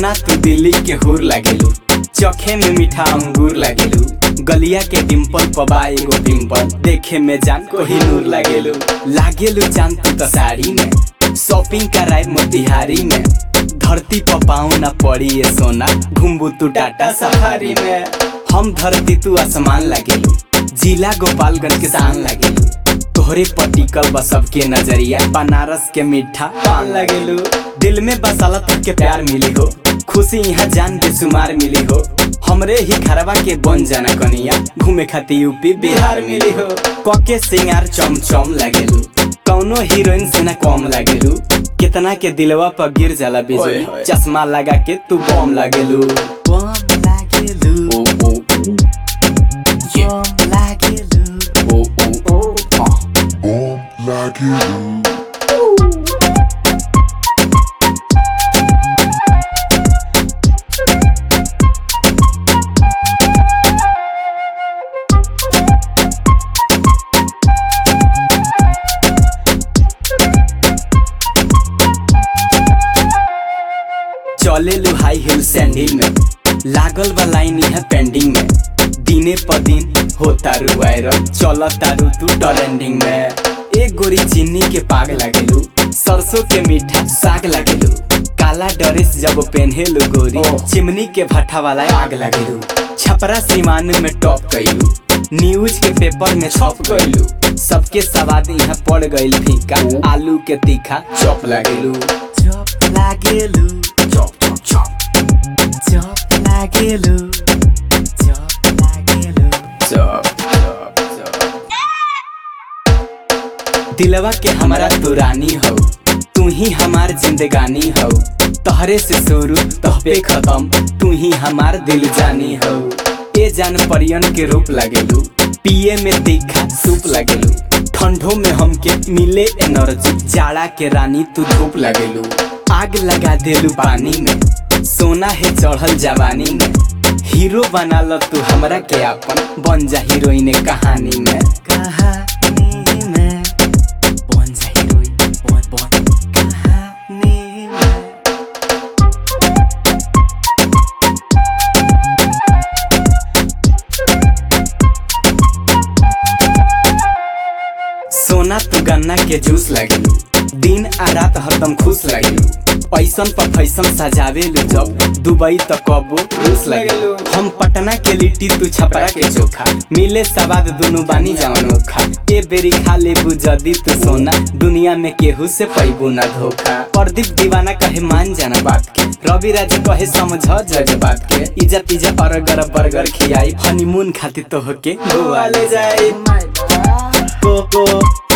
सोना तू दिल्ली के हुर लागेलू चखे में मीठा अंगूर लागेलू गलिया के डिम्पल पबा एगो पिंपल देखे में जान कोही नूर लागेलू लागेलू जान तू तो साड़ी में शॉपिंग कराए मोतिहारी में धरती पर पाँव ना पड़ी ये सोना घुम्बू तू टाटा सफारी में हम धरती तू आसमान लागेलू जिला गोपालगंज के शान लागेलू तोहरे पटिकल बा सबके नजरिया बनारस के मीठा पान लगेलू दिल में बसाला तक के प्यार मिली हो खुशी यहाँ जान बेसुमार मिली हो हमरे ही घरवा के बन जाना कनिया घूमे खातिर यूपी बिहार मिली हो कके सिंगार चम चम लगेलू कौनो हीरोइन से ना कम लगेलू कितना के दिलवा पर गिर जाला ओए बिजली होए। चश्मा लगा के तू बम लगेलू बम लगेलू ओ ओ ये बम लगेलू ओ ओ ओ हाँ Bomb like you. चले लू हाई हिल सैंडल में लागल बा लाइन यहाँ पेंडिंग में दिने प दिन होता रू वायरल चल तारू तू ट्रेंडिंग में एक गोरी चीनी के पाग लगेलू सरसों के मीठा साग लगेलू काला ड्रेस जब पहनेलू गोरी ओ। चिमनी के भट्ठा वाला आग लगेलू छपरा सीमान में टॉप कैलू न्यूज के पेपर में छप गइलू सबके सवाद यहाँ पड़ गइल फीका आलू के तीखा चॉप लगेलू चॉप लागेलू चॉप चॉप चॉप चॉप लागेलू चॉप लागेलू चॉप चॉप चॉप दिलवा के हमारा तू रानी हो तू ही हमार जिंदगानी हो तहरे से शुरू तहबे खत्म तू ही हमार दिल जानी हो ए जान परियन के रूप लगेलू पिए में तीखा सूप लगेलू ठंडो में हमके मिले एनर्जी जाड़ा के रानी तू धूप लगेलू आग लगा देलू पानी में सोना है चढ़ल जवानी में हीरो बना ल तू हमरा के अपन बन जा हीरोइन कहानी में कहानी में बन जा हीरोइन बन बन कहानी में सोना तू गन्ना के जूस लगेलू दिन आ रात हरदम खुश लगेलू पैसन पर फैसन सजावेलू जब दुबई त कबो रूस लगेलू हम पटना के लिट्टी तू छपरा के चोखा मिले सवाद दुनु बानी जवन ओखा ए बेरी खा लेबू जदी तू सोना दुनिया में केहू से पैबू ना धोखा प्रदीप दीवाना कहे मान जाना बात के रवि राज कहे समझ जग बात के इजा पिजा अरगर बर्गर खियाई हनीमून खातिर तो होके गोवा ले जाई कोको